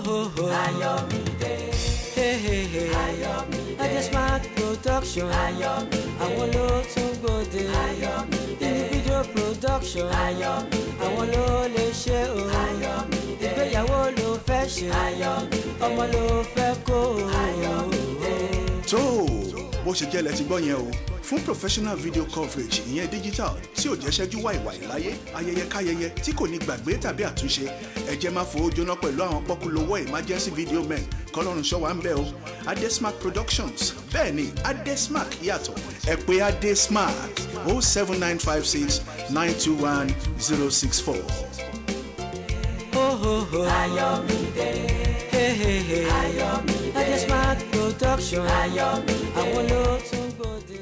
Ayọ̀mídé. Ayọ̀mídé. Adesmark production. Ayọ̀mídé. Àwọn ló tún gbòde. Ayọ̀mídé. Individual production. Ayọ̀mídé. Àwọn ló lè ṣe o. Ayọ̀mídé. Ìgbéyàwó ló fẹ́ ṣe. Ayọ̀mídé. Ọmọ ló fẹ́ kó o. Ayọ̀mídé. tó o bó ṣe jẹ́ lẹ ti gbọ́ yẹn o fún professional video coverage ìyẹn digital tí ò jẹ́ ṣẹ́jú wàìwàì láyé ayẹyẹ káyẹyẹ tí kò ní gbàgbé tàbí àtúnṣe ẹ jẹ́ máa fowó jóná pẹ̀lú àwọn pọ́kúlówó emergency video men kọ́lọ́run ṣọ́ wa ń bẹ̀ o adesmark productions bẹ́ẹ̀ ni adesmark yàtọ̀ ẹ pè adesmark o seven nine five six nine two one zero six four. Ayọ̀mídé. Ayọ̀mídé. Adesmark production. Ayọ̀mídé. Àwọn ló tún gbòde.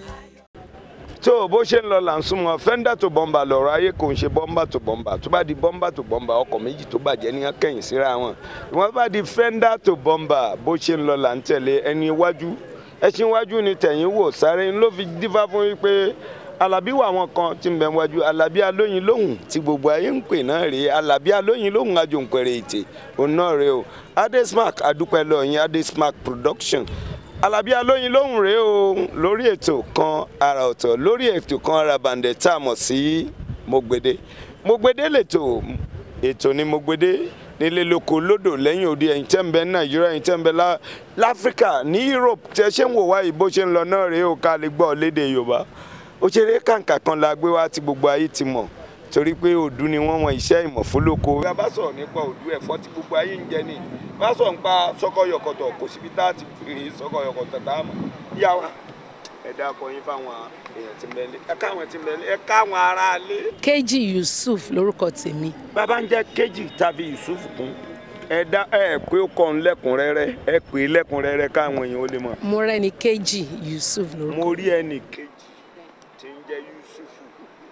tó o bó ṣe ń lọ là ń súnmọ́ fẹ́ńdà tó bọ́mbà lọ́rọ̀ ayé kò ń ṣe bọ́mbà tó bọ́mbà tó bá di bọ́mbà tó bọ́mbà ọkọ̀ méjì tó bàjẹ́ ní kẹ́yìn síra wọn ìwọ́n bá di fẹ́ńdà tó bọ́mbà bó ṣe ń lọ là ń tẹ̀lé ẹni iwájú ẹṣin iwájú ni tẹ̀yìn wò sáré ń ló fi dífá fún yín pé alábí wà wọn kan tí ń bẹ wájú alábí alóyin lóhùn tí gbogbo ayé ń pè náà rèé alábí alóyin lóhùn àjòǹpẹ̀rẹ̀ ètè òun náà rèé o adesmark adúpẹ́ lọ́yìn adesmark production alábí alóyin lóhùn rèé o lórí ètò kan àrà ọ̀tọ̀ lórí ètò kan àrà bàǹdẹ̀ tá a mọ̀ sí mogbede mogbede lètò ètò ni mogbede nílé lóko lódò lẹ́yìn òde ẹ̀yìn tẹ́ ń bẹ ní nàìjíríà ẹ̀yìn tẹ́ ń bẹ lá- láfíríkà ní europe tẹ́ ṣé ń wò wáyé bó ṣe ń lọ náà rèé o ká lè gbọ́ léde yorùbá òṣèré kàǹkà kan la gbé wá tí gbogbo ayé ti mọ̀ torí pé òdu ni wọ́n wọn iṣẹ́ ìmọ̀ fún lóko. bí a bá sọ̀rọ̀ nípa òdu ẹ̀fọ́ tí gbogbo ayé ń jẹ ni bá sọ̀rọ̀ nípa sọ́kọ̀yọ̀kọ̀tọ̀ kò síbi tá a ti rí sọ́kọ̀yọ̀kọ̀tọ̀ tá a mọ̀ yá wa ẹ dákọ yín fáwọn èèyàn tí ń bẹ lé ẹ káwọn tí ń bẹ lé ẹ káwọn ará lé. Kéjì Yusuf lórúkọ tèmi bàbá ń jẹ́ kéjì tàbí yusuf kún ẹ dá ẹ pé ó kọ́ ń lẹ́kùnrẹ́rẹ́ ẹ pè é lẹ́kùnrẹ́rẹ́ káwọn èèyàn ó lè mọ̀. mo rẹ́ni Kéjì Yusuf lórúkọ mo rí ẹnì kejì tí ń jẹ́ yusufu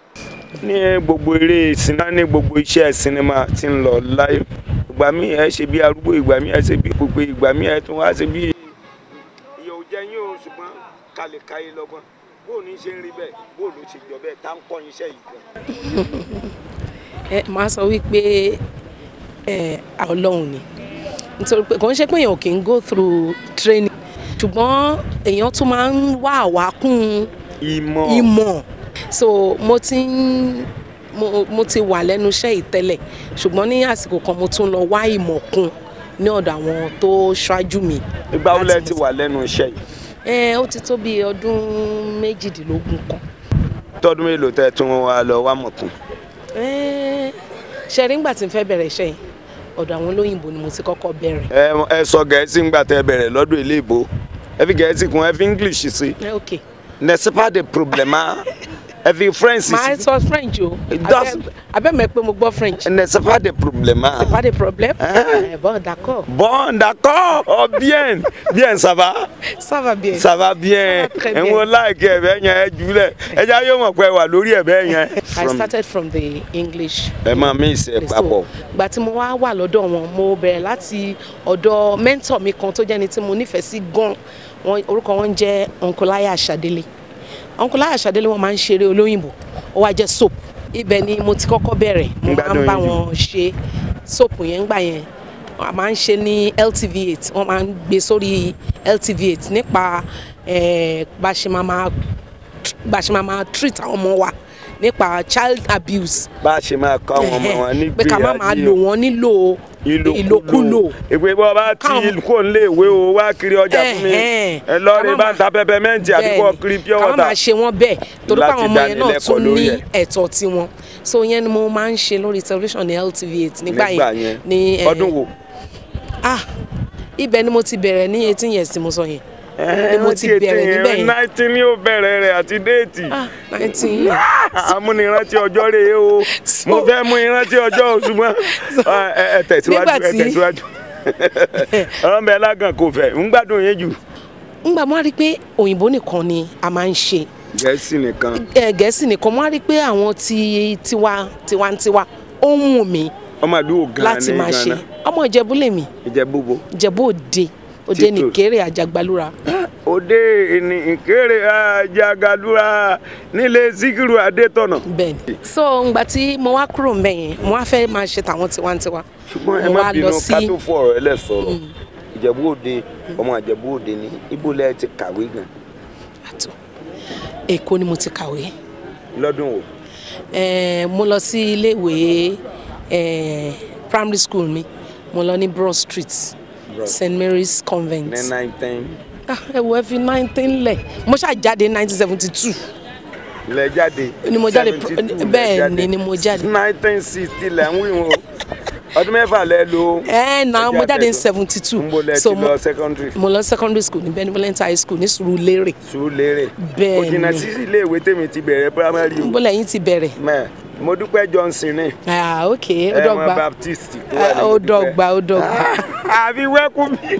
ní gbogbo eré sinimá ní gbogbo iṣẹ́ sinimá tí ń lọ láyé ìgbà míì ẹ ṣe bí arúgbó ìgbà míì ẹ ṣe bí pípé ìgbà míì ẹ tún wá ṣe bí. ìyẹ̀ ò jẹ́ yín o ṣùgbọ́n ká lè káyé lọ́gbọ́n bóò ní ṣe ń rí bẹ́ẹ̀ bóò ló ṣe jọ bẹ́ẹ̀ tá ń kọ́ iṣẹ́ yìí gan. ẹ máa sọ wípé ẹ Ọlọ́run ni nítorí pé kò ń ṣe pé èèyàn kì í go through training ṣùgbọ́n èèyàn tún máa ń wá àwákún ìmọ̀ ìmọ̀ so mo ti ń mo, mo ti wà lẹ́nu iṣẹ́ yìí tẹ́lẹ̀ ṣùgbọ́n ní àsìkò kan mo tún lọ wá ìmọ̀ kún ní ọ̀dọ̀ àwọn tó ṣáájú mi. ìgbà wo lẹ láti ti mọ̀- wà lẹ́nu iṣẹ́ yìí ẹ ó ti tó bí ọdún méjìdínlógún kan. tọdún mélòó tẹ tún wá lọ wá mọ̀kún. Ẹ, ṣe rí ngbà tí n fẹ́ bẹ̀rẹ̀ iṣẹ́ yìí ọ̀dọ̀ àwọn olóyìnbó ni mo ti kọ́kọ́ bẹ̀rẹ̀. ẹ ẹ sọ gẹ̀ẹ́sì ńgbà tẹ bẹ̀rẹ̀ lọ́dún ilé ìbò ẹ fi gẹ̀ẹ́sì kún ẹ fi english sí ẹ ok n'est-ce pas de problème ẹ fi french màá sí sọ french o That's- abẹ́ mọ̀ pé mo gbọ́ french n'est-ce pas de problème c'est pas de problème Hein? Eh, bon d'accord bon d'accord oh bien bien ça va ça va bien ça va bien Ça va très ẹ bien. wo láìkí ẹ bẹ́ẹ̀ yẹn ẹ jùlẹ̀ ẹ já yóò mọ̀ pé ẹ wà lórí ẹ bẹ́ẹ̀ yẹn. I started from the English ẹ máa mí ìsẹ̀ papọ̀ gbà tí mo wá wà lọ́dọ̀ wọn mo bẹ̀rẹ̀ láti ọ̀dọ̀ mentor mi kan tó jẹ́ni tí mo nífẹ̀ẹ́ sí gan wọn orúkọ wọn jẹ́ Uncle Ṣadélé Uncle Ṣadélé wọn máa ń ṣeré olóyìnbó ó wá jẹ́ soap ibẹ̀ ni mo ti kọ́kọ́ bẹ̀rẹ̀ mo máa ń Gbádùn bá yín jù. wọn ṣe soap yẹn gbà yẹn a máa ń ṣe ní LTV8 wọ́n máa ń gbé sórí LTV8 nípa eh, bá a ṣe máa máa bá a ṣe máa máa treat àwọn ọmọ wa nípa child abuse bá a ṣe máa kọ́ àwọn ọmọ wọn ní pé ká má máa lò wọ́n nílò ìlòkulò ìpè bọ́ bá ti Káwọn- kó ń lé ìwé o wá kiri ọjà fún mi Ẹ̀hẹ́n. ẹ lọ Ká rí má bá máa- ń ta pẹpẹmẹ́ǹtì àbí kọ́ kiri pure ká má máa water. ṣe wọ́n bẹ́ẹ̀ torí pé Láti àwọn ọmọ yẹn náà dánilẹ́kọ̀ọ́ tún lórí ní ẹ̀. ẹ̀tọ́ tiwọn so yẹn ni mo máa ń ṣe lórí television ní LTV8 nígbà nígbà yẹn yẹn ní eh, ọdún wo. ah ibẹ̀ ni mo ti bẹ̀rẹ̀ ní eighteen years tí mo sọ yẹn ni mo ti bẹ̀rẹ̀ níbẹ̀ yẹn. nineteen ní ó bẹ̀rẹ̀ rẹ̀ àti déètì. ah nineteen years amúnirántí ọjọ́ rèé o So- mo fẹ́ mú ìrántí ọjọ́ o ṣùgbọ́n ẹ ẹ tẹ̀síwájú Nígbà ẹ tí- tẹ̀síwájú ọ̀rọ̀ bẹ́ẹ̀ lágàn kò fẹ́ ń gbádùn yín jù. ngbà mo wá rí i pé òyìnbó nìkan ni a máa ń ṣe gẹ̀ẹ́sì nìkan Eh, gẹ̀ẹ́sì nìkan mo wá rí i pé àwọn ti tiwa tiwantiwa ó ń wù mí ọmọ àdúgbò gan láti ní máa ṣe Ghana ọmọ ìjẹ̀bú lèmi ìjẹ̀búbo ìjẹ̀bú òde òde Títò. nìkéré àjàgbálúra òde ìní ìkéré àjàgàdúrà nílé síkírù adétọ̀nà. bẹ́ẹ̀ni so ngbà tí mo wá kúrò ń bẹ̀ yẹn mo wá fẹ́ máa ṣe tàwọn tiwantiwa ṣùgbọ́n ẹ mo má wá bínú lọ ká sí tó fọ ọ̀rọ̀ ẹlẹ́ sọ̀rọ̀ ìjẹ̀bú òde ọmọ ìjẹ̀bú òde ni ibo lẹ ti kàwé gan àtò èkó ni mo ti kàwé lọ́dún wo Eh, mo lọ sí iléèwé eh, primary school mi mo lọ ní broad street Broad. st mary's convent ní nineteen Ah, ẹ wo ẹ fi nineteen lẹ̀ mo ṣáà jáde nineteen seventy two lẹ jáde Ni mo jáde 72 lẹ bẹ́ẹ̀ ni, ni mo jáde. nineteen sixty lẹ ń wí wọn ọdún mẹ́fà lẹ lò ẹ na mo jáde ní tó. seventy two ń bo lẹ ti so mo lọ secondary mo lọ secondary school ní benevolent high school ní Surulere Sùúrùlérè Bẹ́ẹ̀ kò jìnnà ni. sí ilé ìwé tèmi ti bẹ̀rẹ̀ primary o níbo lẹ́yìn ti bẹ̀rẹ̀ mẹ mo dúpẹ́ Johnson ní ah ok ó ẹ̀wọ̀n dọ́gba Baptist tó wà Ah, ní ó Modúpẹ́. dọ́gba ó dọ́gba àbí wẹ́kú mi.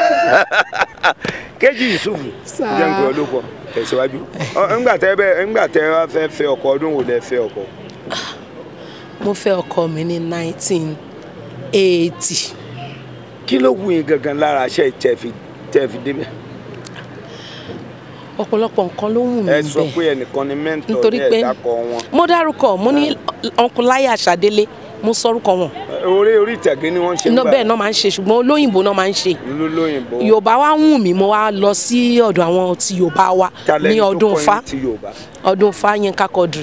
kéjì yusufu Sáà. jẹ́ nǹkan olóko tẹ̀síwájú Ọ, ńgbà tẹ́ bẹ́ẹ̀ ńgbà tẹ́ wá fẹ́ fẹ́ ọkọ ọdún wo lẹ fẹ́ ọkọ. mo fẹ́ ọkọ mi ní nineteen eighty kí ló wù yín gangan lára aṣẹ tẹ̀fi tẹ̀fi débẹ̀. ọ̀pọ̀lọpọ̀ nǹkan ló wù mí ẹ sọ bẹ́ẹ̀ pé ẹnìkan ni mẹ́ńtọ̀ nítorí ní pé ẹ̀dá kọ wọn. mo dárúkọ mo ní ọkùnláyà ṣàdélé mo sọrúkọ wọn orí orí ìtàgé ni wọ́n ṣe ń iná gbà bẹ́ẹ̀ náà máa ń ṣe ṣùgbọ́n olóyìnbó náà máa ń ṣe lólóyìnbó. yorùbá wa wù mí mo wá lọ sí ọ̀dọ̀ àwọn ti yorùbá wa Talent ní tó ọdún kọ́ yín fa ti Yorùbá. ọdún fa Yínká Quadri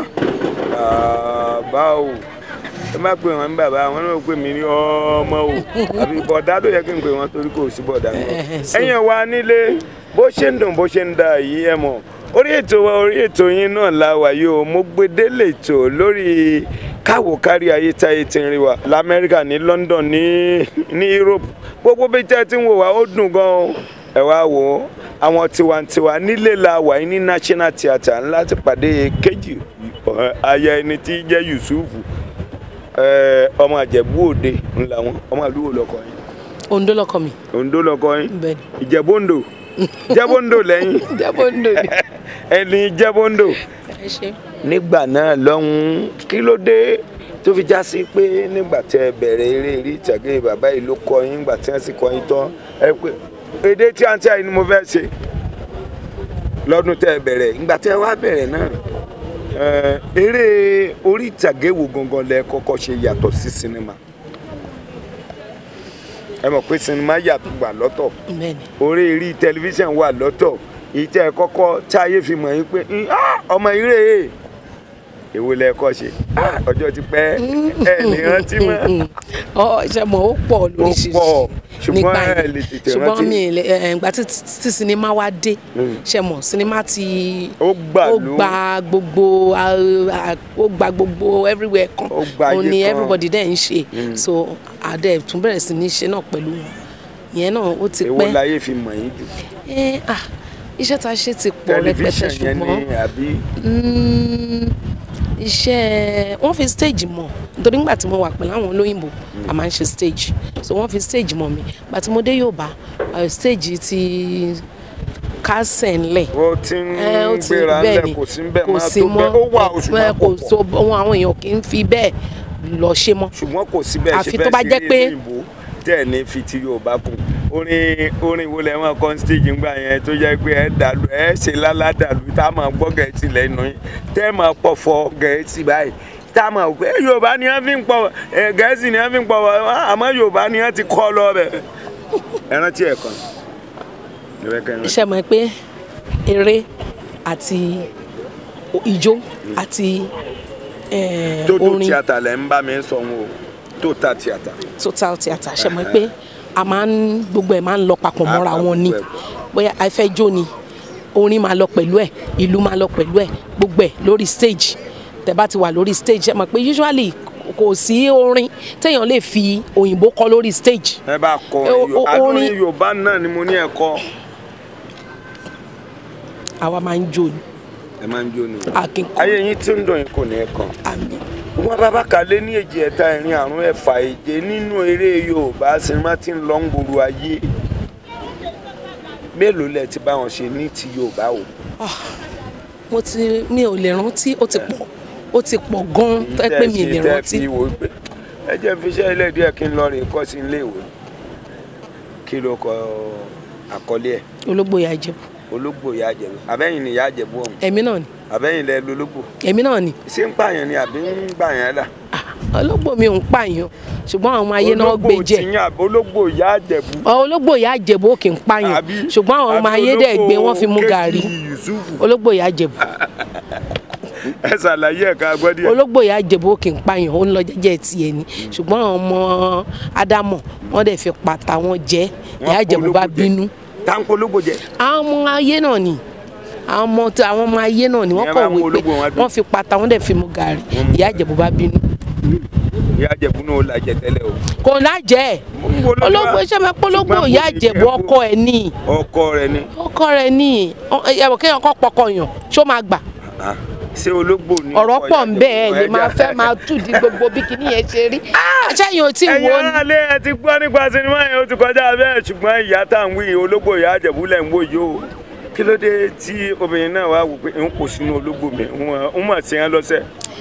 bàbá o ẹ má pè wọn ní bàbá wọn náà pè mí ní ọmọ o àbí bọ̀dá ló yẹ kí n pè wọn torí kò sí bọ̀dá náà. Eh, so- ẹ̀yin wa nílé bó ṣe ń dùn bó ṣe ń da yìí ẹ mọ̀ orí ètò wa orí ètò yín náà la wà yìí o mo gbé délé ètò lórí káwò kárí ayé táyé ti ń rí wa lamẹ́ríkà ní London ní ní Europe gbogbo bí tẹ́ ti ń wò wá ó dùn gan-an ẹ wá wò ó àwọn tiwantiwa nílé la wà yìí ní National Theatre ńlá ti pàdé kejì ọ̀, aya ẹni tí jẹ́ Yusufu ẹ, ọmọ Ìjẹ̀bú Òde ńlá wọn ọmọ àdúgbò lọkọ yín Oǹdó lọkọ mi Oǹdó lọkọ yín bẹ́ẹ̀ Ìjẹ̀bú-Òǹdó Ìjẹ̀bú-Òǹdó lẹ́yìn ni Oǹdó ni ẹni Ìjẹ̀bú-Òǹdó ẹ ṣe. nígbà náà lọ́hùn-ún kí ló dé tó fi já sí pé nígbà tẹ ẹ bẹ̀rẹ̀ eré eré ìtàgé bàbá yìí ló kọ yín nígbà tí wọ́n sì kọ yín tán ẹ pé èdè tí àǹtí àyìn ni mo fẹ́ ṣe lọ́dún tẹ ẹ bẹ̀rẹ̀ nígbà tẹ ẹ wá bẹ̀rẹ̀ náà ẹ, eré orí ìtàgé wo gangan lẹ kọ́kọ́ ṣe yàtọ̀ sí sinimá ẹ mọ̀ pé sinimá yàtọ̀ gbà lọ́tọ̀ bẹ́ẹ̀ ni orí eré tẹlifíṣàn wà lọ́tọ̀ ìtẹ́ kọ́kọ́ táyé fi mọ̀ yín pé "Mm, ah, ọmọ ìrè é èwo lẹ kọ́ ṣe Ah, ọjọ́ ti pẹ́ ẹ lè rántí mọ́ ọ ṣe mọ ó pọ̀ ó lóríṣiríṣi pọ̀ ṣùgbọ́n nígbà ẹ yẹn lè tètè ṣùgbọ́n rántí mi ì lè ẹ, ìgbà tí tí sinimá wa dé ṣe mọ sinimá ti ó gbà ó ló gba gbogbo a- a- ó gba gbogbo everywhere kan Ó gba ayé òun ni kan. everybody dẹ̀ ń ṣe so adé tún bẹ̀rẹ̀ sí ní ṣe náà pẹ̀lú wọn ìyẹn náà ó ti èwo pẹ́ láyé fi mọ̀ yín jù ẹ ah iṣẹ́ tá a ṣe ti pọ̀ rẹpẹtẹ tẹlifíṣàn yẹn ṣùgbọ́n ni àbí Mm, iṣẹ́ wọ́n fi stage mọ̀ nítorí nígbà tí mo wà pẹ̀lú àwọn olóyìnbó a máa ń ṣe stage so wọ́n fi stage mọ̀ mi gbà tí mo dé Yorùbá eh, stage ti kásẹ̀ ńlẹ̀ ó ti ń ẹ ó ti gbéra bẹ́ẹ̀ ńlẹ̀ ni kò sí ń bẹ̀ kò máa sí tó bẹ́ẹ̀ ó wà oṣù ẹ, máa kò kò so pọ̀ ohun àwọn èèyàn kì í fi bẹ́ẹ̀ lọ ṣe mọ́ ṣùgbọ́n kò sí bẹ́ẹ̀ ṣe Àfi fẹ́ tó bá ṣe jẹ́ eré pé- òyìnbó tẹ́ ẹ̀ ní fi ti Yorùbá kù orin orin wo lẹ máa kọ́ stage ńgbà yẹn tó jẹ́ pé ẹ dàlú ẹ ṣe lálá dàlú tá a máa gbọ́ gẹ̀ẹ́sì lẹ́nu yín tẹ́ ẹ máa pọ̀fọ̀ gẹ̀ẹ́sì báyìí tá a máa pé Yorùbá ni wọ́n fi ń pọ̀ ẹ, gẹ̀ẹ́sì ni wọ́n fi ń pọ̀ àmọ́ Yorùbá ni wọ́n ti kọ́ lọ bẹ̀. ẹ rántí ẹ̀ kan ẹ bẹ́ kẹ́ ẹ rántí. iṣẹ́ mọ̀ pé eré àti ijó àti eh, tó tó orin tíátà lẹ́ ń bá mi sọ wọn o tó ta tíátà. total theatre ṣe mọ̀ pé a máa ń gbogbo ẹ̀ máa ń lọ papọ̀ mọ́ra pa wọn ni gbogbo ẹ̀ bóyá a fẹ́ jó ni orin máa lọ pẹ̀lú ẹ̀ ìlú máa lọ pẹ̀lú ẹ̀ gbogbo ẹ̀ lórí stage tẹ́ bá ti wà lórí stage ṣe mọ̀ pé usually kò sí orin téèyàn lè fi òyìnbó kọ lórí stage ẹ bá kọ Ẹ, o- o- adúrin orin- Yorùbá náà ni mo ní ẹ kọ. àwa máa ń jó ni ẹ máa ń jó ni. àkínkù ayé yín tí ń dùn yín kò ní ẹ kàn. àmì wọn bá bá kalẹ̀ ní èjì ẹ̀ta ẹ̀rin àrùn ẹ̀fà èje nínú eré yorùbá sinimá tí ń lọ ń gbòòrò ayé mélòó lẹ ti bá wọn ṣe ní ti yorùbá o. mo ti mi ò lè rántí ó ti pọ̀ ó ti pọ̀ gan-an tó ẹ pé mi ì lè Tẹ́ rántí fi wò ó pé ẹ jẹ́ fi iṣẹ́ ilé díẹ̀ kí n lọ rè kọ́ sí ilé ìwé kí ló kọ àkọlé ẹ̀ ológbò ìyá ìjẹ̀bú ológbò ìyá àjẹ̀bú àbẹ́yìn ni ìyá àjẹ̀bú ọ̀hún èmi náà ni àbẹ́yìn lẹ lológbò èmi náà ni ṣé ń pààyàn ni àbí ń gbàyàn là. Ah, ológbò mi ò ń pààyàn ṣùgbọ́n àwọn ọmọ ayé náà gbé jẹ ológbò tiyín àbí ológbò ìyá àjẹ̀bú. ológbò ìyá ìjẹ̀bú ò kì í pààyàn àbí ṣùgbọ́n àwọn ọmọ àbí ayé dẹ̀ gbé wọ́n fi mú ológbò gàrí Kéjì Yusufu. ológbò ìyá ìjẹ̀bú ẹ ṣàlàyé ẹ̀ka gbọ́dí ẹ̀. ológbò ìyá ìjẹ̀bú ò kì í pààyàn ó ń lọ jẹ́jẹ́ tiẹ̀ ni ṣùgbọ́n àwọn ọmọ ádámọ̀ wọ́n dẹ̀ fi pàtà wọn jẹ ìyá ìjẹ̀bú bá bínú táǹkó ológbò jẹ. àwọn ọmọ ayé náà ni àwọn ọmọ tí àwọn ọmọ ayé náà ni wọ́n Ìyẹn kọ̀ máa mú wí pé ológbò wọn dùn. wọ́n fi pàtà wọn dẹ̀ fi mú gàrí ìyá ìjẹ̀bú bá bínú ìyá àjẹ̀bú náà ó lajẹ tẹ́lẹ̀ o. kò lájẹ́ Mo ń wo lójú wa. ológbò iṣẹ́ máa pológbò Ṣùgbọ́n ìyá kò ní ìjẹ̀bú jẹ́ kó- ọkọ ẹ̀ ní ọkọ rẹ ni. ọkọ rẹ̀ ní ẹ̀wọ̀n kéèyàn kọ́ pọkọ yàn ṣó máa gbà Ah, ṣé ológbò ni. ọ̀rọ̀ ọkọ pọ̀ ìyá ń bẹ́ẹ̀ Àjẹ̀bú? lè máa Ẹja- fẹ́ máa tù di gbogbo bí kinní yẹn ṣe rí àṣẹyìn ò tí ì ẹ̀yin wo ni aráalé ẹ ti gbọ́ nípa sinimá yẹn ó ti kọjá bẹ́ẹ̀ ṣùgbọ́n ìyá tá à ń wí yìí, ológbò ìyá àjẹ̀bú lẹ̀ ń wò yìí o kí ló dé tí obìnrin náà wá wò pé n kò sínú ológbò mi n mà sí yẹn lọ́sẹ̀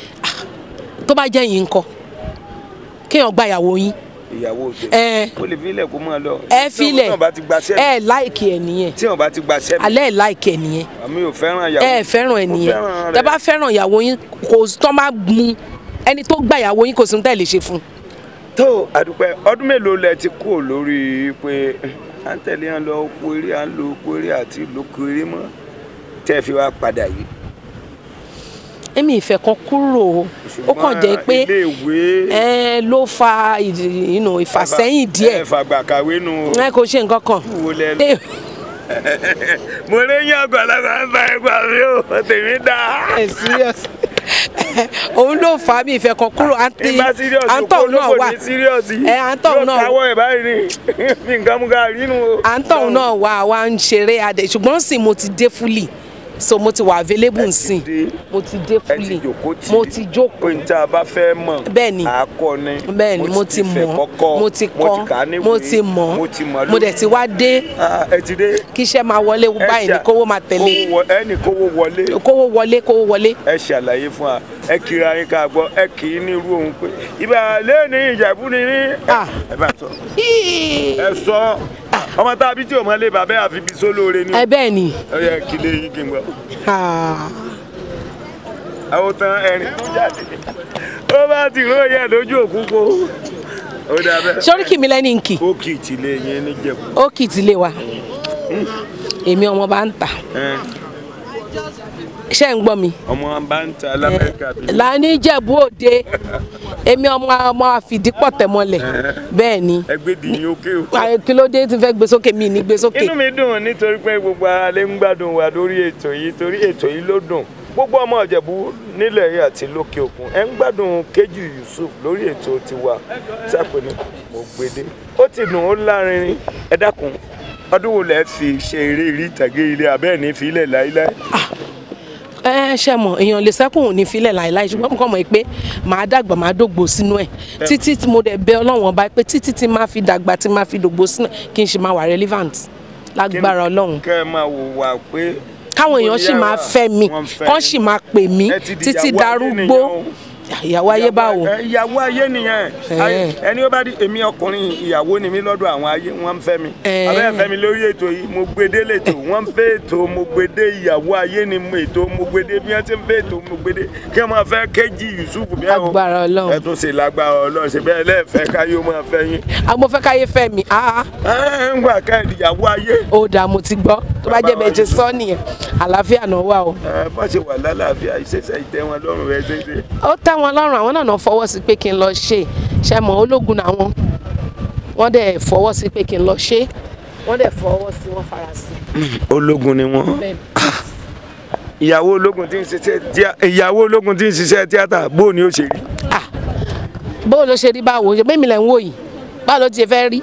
tó bá jẹ́ yín ńkọ́ kéèyàn gba ìyàwó yín ìyàwó òde ẹ ó lè filẹ̀ kó máa lọ ẹ filẹ̀ tí wọn bá ti gba sẹ́mi ẹ láìkì ẹ nìyẹn tí wọn bá ti gba sẹ́mi alẹ́ ẹ̀ láìkì ẹ nìyẹn àmì ò fẹ́ràn ìyàwó ẹ fẹ́ràn ẹ Mo nìyẹn fẹ́ràn tẹ rẹ̀. bá fẹ́ràn ìyàwó yín kò tọ́ máa mú ẹni tó gba ìyàwó yín kò sí ní tẹ́ lè ṣe fún un. tó àdúpẹ́ ọdún mélòó lẹ ti kú lórí pé à ń tẹ̀lé yẹn lọ oko eré à ń lo oko eré àti ìlóko eré mọ́ tẹ́ ẹ fi wá padà yìí. èmi ìfẹ́ kan kúrò o ó kàn jẹ́ pé ilé ìwé ẹ ló fa ìdí- you know, ìfàsẹ́yìn díẹ̀ ẹ fàgbà kàwé nu ẹ kò ṣe nǹkan kan wo lẹ lọ. Ẹ- mo lè yan àgbàlagbà ń bá ẹgbà mi ò tèmi dá. ẹ serious òun ló fà á mi ìfẹ́ kan kúrò àǹtí ìgbà serious àǹtọ̀ náà wà ní serious Ẹ, àǹtọ̀ náà- yóò káwọ́ ẹ̀ báyìí ni mi nǹkan mú ká rí nu o. àǹtọ̀ náà wà wá ń ṣeré adẹ ṣùgbọ́n sì mo ti dé fúlì so mo ti wà available nsìn dé. mo ti dé ẹ ti fúlì jòkó tì mo ti jókòó pé n tá a bá fẹ́ mọ̀ Bẹ́ẹ̀ni. àákọ́ ni bẹ́ẹ̀ ni mo ti fẹ́ mọ̀ kọ́kọ́, mo ti mo ti kà á kọ́ níwèé, mo ti mọ̀ mo ti mọ̀ mo dẹ̀ ti wá dé Ah, ẹ ti dé. kí iṣẹ́ máa wọlé Ẹ báyìí ni ṣà- kówó máa tẹ̀lé kówó wọ- ẹ ní kówó wọlé kówó wọlé kówó wọlé ẹ ṣàlàyé fún wa ẹ kiri ayé ká gbọ́ ẹ kì í ní irú ohun pé ibà lẹ́ẹ̀ni ìjẹ̀bú ni ní. Ah. ẹ bá sọ Híì. ẹ sọ ọmọ tá a bí tí o mọ lé bàbá àfi bí sólóore ni. ẹ bẹ́ẹ̀ ni ó yẹ kí lè yí kí n gbọ́. Ah. àwọn tán ẹ̀rín tó jáde ó bá ti ró yẹ lójú òkúpo ó dà bẹ́ẹ̀. sórí kì mí lẹ́ni nkì ó kì í ti lé yẹn níjẹ̀bú. ó kì í ti lé wa èmi ọmọ bá ń tà Ẹ, ṣé ń gbọ́ mi ọmọ bá ń ta lamẹ́ríkà bí. lání jẹ̀bú òde èmi ọmọ ọmọ àfìdípọ̀ tẹ̀mọ́lẹ̀ bẹ́ẹ̀ ni ẹgbẹ́ di yín ókè o. Ah, kí ló dé tí n fẹ́ gbé sókè mi ní gbé sókè inú mi dùn nítorí pé gbogbo ara lè ń gbádùn wa lórí ètò yìí torí ètò yìí ló dùn gbogbo ọmọ ìjẹ̀bú nílẹ̀ yìí àti lókè òkun ẹ̀ ń gbádùn Kéjì Yusuf lórí ètò tiwa sápẹ́ ní mo gbede ó ti dùn ó lárinrin ẹ dákun ọdún wo lẹ fi ṣe eré ìrí ìtàgé ilé abẹ́ẹ̀ ní ìfilẹ̀ láíláí ẹ ṣe mọ èèyàn lè sẹ́kùn ní filẹ̀ láìláì ṣùgbọ́n mo kàn mọ̀ pé màá dàgbà màá dògbò sínú ẹ̀ títí tí mo dẹ̀ bẹ ọlọ́run ọba pé títí tí máa fi dàgbà tí máa fi dògbò sínú ẹ̀ kí n ṣe máa wà relevant lágbára ọlọ́run kẹ́ ẹ máa wò wá pé káwọn èèyàn sì máa fẹ́ mi wọ́n fẹ́ kán yín. sì máa pè mí Ẹ ti di títí ìyàwó ayé darúgbó nìyẹn o. ìyàwó ayé báwo Ẹ, ìyàwó ayé nìyẹn Ẹ. Ayé- ẹni ó bá di èmi ọkùnrin ìyàwó ni mí lọ́dọ̀ àwọn ayé wọ́n ń fẹ́ mi Ẹ. abẹ́ fẹ́ mi lórí ètò yìí mo gbede lètò wọ́n ń fẹ́ ètò mo gbede ìyàwó ayé ni mo ètò mo gbede bí wọ́n ti ń fẹ́ ètò mo gbede kí wọ́n máa fẹ́ Kéjì Yusuf bí ẹ o Agbára Ọlọ́run. ẹ tún ṣe lágbára Ọlọ́run ṣe bẹ́ẹ̀ lẹ́ẹ̀fẹ́ káyé ó máa fẹ́ yín Ah, mo fẹ́ káyé fẹ́ mi ah ah, ẹ ń gbà ká ìyàwó ayé ó dáa mo ti gbọ́ tó bá jẹ́ bẹ́ẹ̀ ṣe sọ nìyẹn àlàáfíà náà wà o ẹ bá ṣe wà lálàáfíà ìṣẹ̀ṣẹ̀ ìtẹ́ wọn lọ́rùn rẹ ṣe ṣe. ó tẹ́ wọn lọ́rùn àwọn náà náà fọwọ́ sí pé kí n lọ ṣe ṣe mọ̀ ológun làwọn wọ́n dẹ̀ fọwọ́ sí pé kí n lọ ṣe wọ́n dẹ̀ fọwọ́ sí wọ́n fara sí ológun ni wọ́n. bẹ́ẹ̀ ìyàwó ológun tí ń ṣiṣẹ́ tíá- ìyàwó ológun tí ń ṣiṣẹ́ tíátà bó ni ó ṣe rí. ah bó ló ṣe rí báwo ṣe bẹ́ẹ̀ mi lẹ̀ ń wò yìí báwo ló ti ṣe fẹ́ rí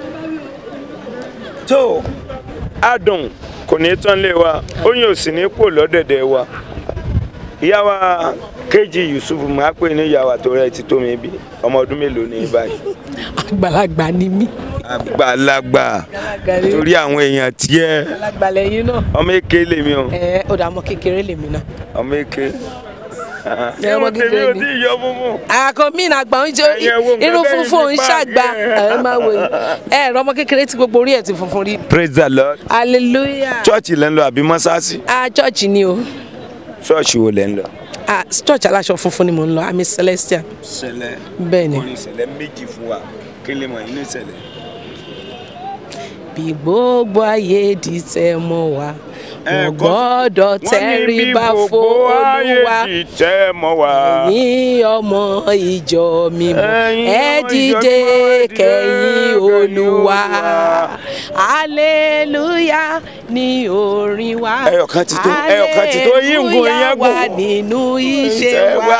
tó adùn kò ní tán lé wa oyin ò sì ní pò lọ́dẹ̀dẹ̀ wa ìyá wa Kéjì Yusuf máa pè ní ìyá wa tó rẹ̀ ti tó mi bí ọmọ ọdún mélòó ní báyìí àgbàlagbà ni mí àgbàlagbà torí àwọn èèyàn tiẹ̀ àgbàlagbà lẹ́yìn náà ọmọ èké lèmi o ẹ ó dà mọ́ kékeré lèmi náà ọmọ èké Ẹ, ọmọ irun tèmi kékeré ò ni. tí ì yọ funfun. àkọ́mí àgbà ń jó Ẹ̀yin ẹ wo nǹkan irun tẹ́yin funfun fi ń pa ṣàgbà yẹn. ẹ máa wò yìí ẹ ẹ̀rọ ọmọ kékeré tí gbogbo orí ẹ̀ ti funfun rí praise the lord. hallelujah chọ́ọ̀chì lẹ́ ń lọ àbí mọ́sáàsì. ah church ni o ṣọ́ọ̀ṣì wo lẹ́ ń lọ. ah church aláṣọ funfun ni mò ń lọ àmì celestial ṣẹlẹ̀ bẹ́ẹ̀ ni orin ṣẹlẹ̀ méjì fún wa kí lè mọ̀ inú ìṣẹ̀lẹ̀. bí gbogbo ayé di tẹ mọ́ wa Ẹ, kò gbọ́dọ̀ tẹríba f'Olúwa tẹ́ mọ́ wa. ẹ̀yin ọmọ ìjọ mímọ́ Ẹ̀yin ẹ ọmọ ìjọ dìde mímọ́, ẹ dìde kẹ̀yìn kẹ̀yìn olúwa Olúwa. aleluya ní orin wa Ẹyọ kan ti tó, ẹyọ kan ti tó, yín gùn, yín gùn. wà nínú iṣẹ́ wa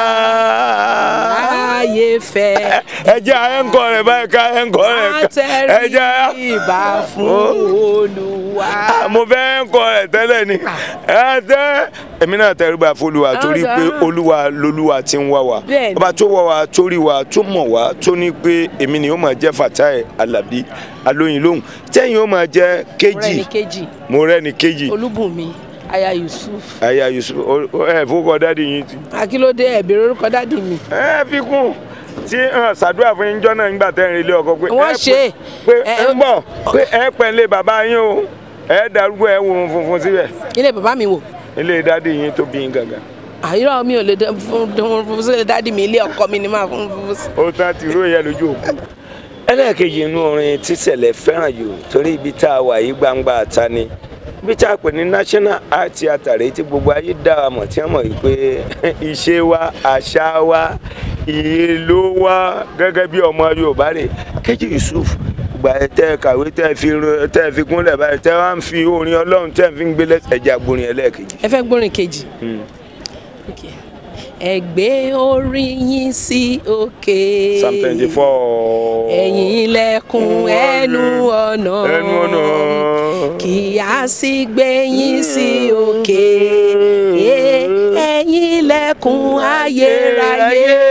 ayé fẹ́ ẹ jẹ́ ẹ̀ńkọ́ rẹ̀ báyìí ká ẹ̀ńkọ́ rẹ̀ ká ẹ jẹ́ àtẹríba fún olúwa. mo fẹ́ ẹ̀ńkọ́ rẹ̀ tẹ́lẹ̀ ni ẹ tẹ́ èmi náà tẹríba f'Olúwa torí pé olúwa lolúwa ti ń wá wa Bẹ́ẹ̀ni. ọba tó wá wa tó rí wa tó mọ̀ wá tó ní pé èmi ni ó máa jẹ́ Fatai Alabi alóyin lóhùn tẹ́yìn ó máa jẹ́ ọ̀rẹ́ kejì ní kejì mo rẹ́ ni kejì olúbùnmi aya yusuf aya Yusuf o- o- ẹ fowókọ dáàdi yín ti. akílódé ẹ̀bẹ̀rẹ̀ orúkọ dádì mi ẹ fi kún tí hàn ṣàdúrà fún yín jọ́nà nígbà tẹ́ ń relé ọkọ pé Wọ́n ẹ ṣe é. pé Ẹ- ẹ ń bọ̀ pé ẹ pẹ̀lẹ́ bàbá yín o ẹ darúgbó ẹ wo ohun funfun síbẹ̀ ilé bàbá mi wò ilé dádì yín tó bí yín gangan àyírọ̀ mi ò lè dán fún fún fún sílẹ̀ dádì mi ilé ọkọ mi ni máa fún fún sí. ó tán ti ró yẹ lójú òkú. ẹlẹ́ẹ̀kejì inú orin tíṣẹ̀lẹ̀ fẹ́ràn jù torí ibi tá a wà yí gbangba ta ni ibi tá a pè ní national art theatre rèé tí gbogbo ayé dá wa mọ̀ tí wọ́n mọ̀ wípé ìṣe wa àṣà wa ìlú wa gẹ́gẹ́ bí ọmọ Yorùbá rè Kejì Yusuf gbà ẹ tẹ kàwé tẹ fi ro- tẹ fi gúnlẹ̀ báyìí tẹ wá ń fi orin Ọlọ́run tẹ fi ń gbélé ẹja gborin ẹlẹ́ẹ̀kejì. ẹ fẹ́ gbórin kejì. Okay. ẹ gbé orí yín sí òkè. psalm twenty four. ẹ̀yin ilẹ̀kùn ẹnu ọ̀nà. ẹnu ọ̀nà. kí a sì gbé yín sí òkè. Ẹ- ẹ̀yin ilẹ̀kùn ayérayé.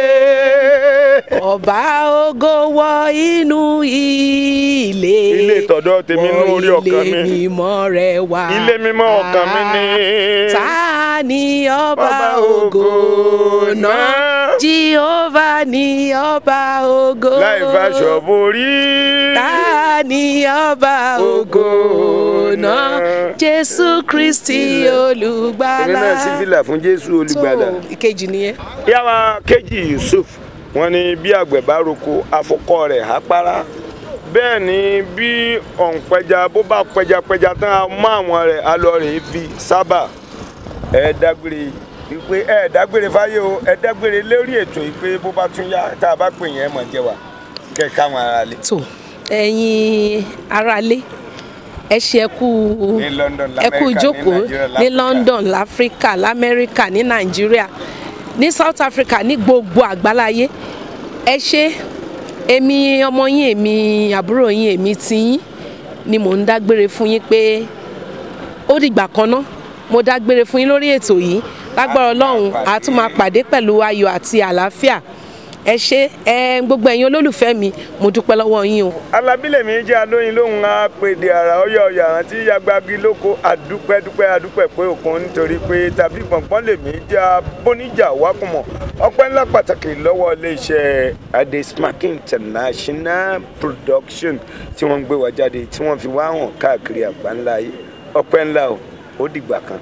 ọba ògo wọ inú ilé. Ilé tọ̀dọ̀ tèmi nú orí ọkàn mi. Wọ ilé mímọ́ rẹ wá. Ilé mímọ́ ọkàn mi ni. ta ni ọba Ọba ògo ògo náà náà. jehovah ni ọba ògo láì faṣọ borí. ta ni ọba ògo náà jésù kristi èmi olùgbàlà náà sí fìlà fún jésù olùgbàlà. tó ìkejì nìyẹn. yàrá kejì yusuf wọ́n ní bí àgbẹ̀ bá roko afọkọ rẹ̀ á para bẹ́ẹ̀ ni bí ọ̀npẹja bó bá pẹjapẹja tán á mọ àwọn rẹ̀ á lọ rè é fi sábà ẹ dágbére wípé ẹ dágbére fáyé o ẹ dágbére lórí ètò yìí pé bó bá tún yá tá a bá pè yẹn ẹ mọ̀ jẹ́ wa kẹ́ káwọn ará lé. tó ẹ̀yin aráalé ẹ ṣe ẹ kú Ní London, ẹ kú l'Amẹ́ríkà, ní ìjókòó Nàìjíríà, ní l'Áfíríkà. London láfíríkà lamẹ́ríkà ní nàìjíríà ní South Africa ní gbogbo àgbáláyé ẹ ṣe èmi ọmọ yín èmi àbúrò yín èmi tiyín ni mò ń dágbére fún yín pé ó dìgbà kan ná mo dágbére fún yín lórí ètò yìí lágbára ọlọ́run a tún máa pàdé pẹ̀lú ayọ̀ àti àlàáfíà ẹ ṣe ẹ gbogbo ẹ̀yin olólùfẹ́ mi mo dúpẹ́ lọ́wọ́ yín o. alábílẹ̀ mi jẹ́ alóyin lóhùn apèdè àrà ọyọ ọyọ àrántí yagbagi lóko àdúpẹ́ dúpẹ́ àdúpẹ́ pé òkun nítorí pé tàbí gbọ̀ngbọ́n lèmi jẹ́ abóníjà wákùmọ̀ ọpẹ́ ńlá pàtàkì lọ́wọ́ iléeṣẹ́ adesmark international production tí wọ́n ń gbé wa jáde tí wọ́n fi wá hàn káàkiri àgbáńlá ayé ọpẹ́ ńlá o ó dìgbà kan.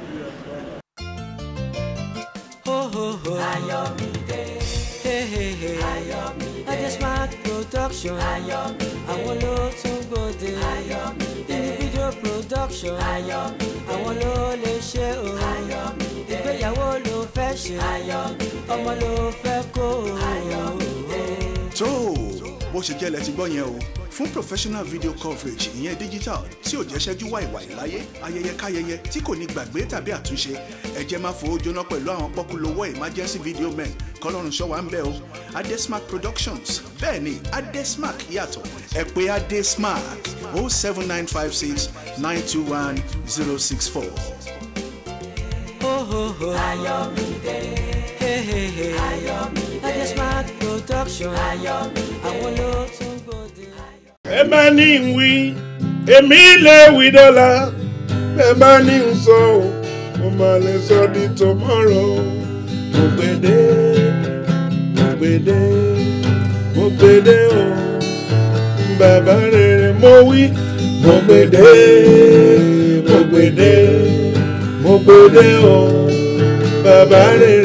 Ayọ̀mídé. Ayọ̀mídé. Adesmark production. Ayọ̀mídé. Àwọn ló tún gbòde. Ayọ̀mídé. Individual production. Ayọ̀mídé. Àwọn ló lè ṣe o. Ayọ̀mídé. Ìgbéyàwó ló fẹ́ ṣe. Ayọ̀mídé. Ọmọ ló fẹ́ kó o. Ayọ̀mídé. tó o bó ṣe jẹ́ lẹ ti gbọ́ yẹn o fún professional video coverage ìyẹn digital tí ò jẹ́ ṣẹ́jú wàìwàì láyé ayẹyẹ káyẹyẹ tí kò ní gbàgbé tàbí àtúnṣe ẹ jẹ́ máa fowó jóná pẹ̀lú àwọn pọ́kúlówó emergency video men kọ́lọ́run ṣọ́ wa ń bẹ̀ o adesmark productions bẹ́ẹ̀ ni adesmark yàtọ̀ ẹ pè adesmark o seven nine five six nine two one zero six four. Ayọ̀mídé. Ayọ̀mídé. Adesmark production. Ayọ̀mídé. Àwọn ló tún gbòde. ẹ bá ní ń wí èmi lè wí dọ́là ẹ bá ní ń sọ ọ́ mo máa lè sọ di tomorrow mo gbede mo gbede mo gbede o bàbá rere mo wí mo gbede mo gbede mo gbede o bàbá rere.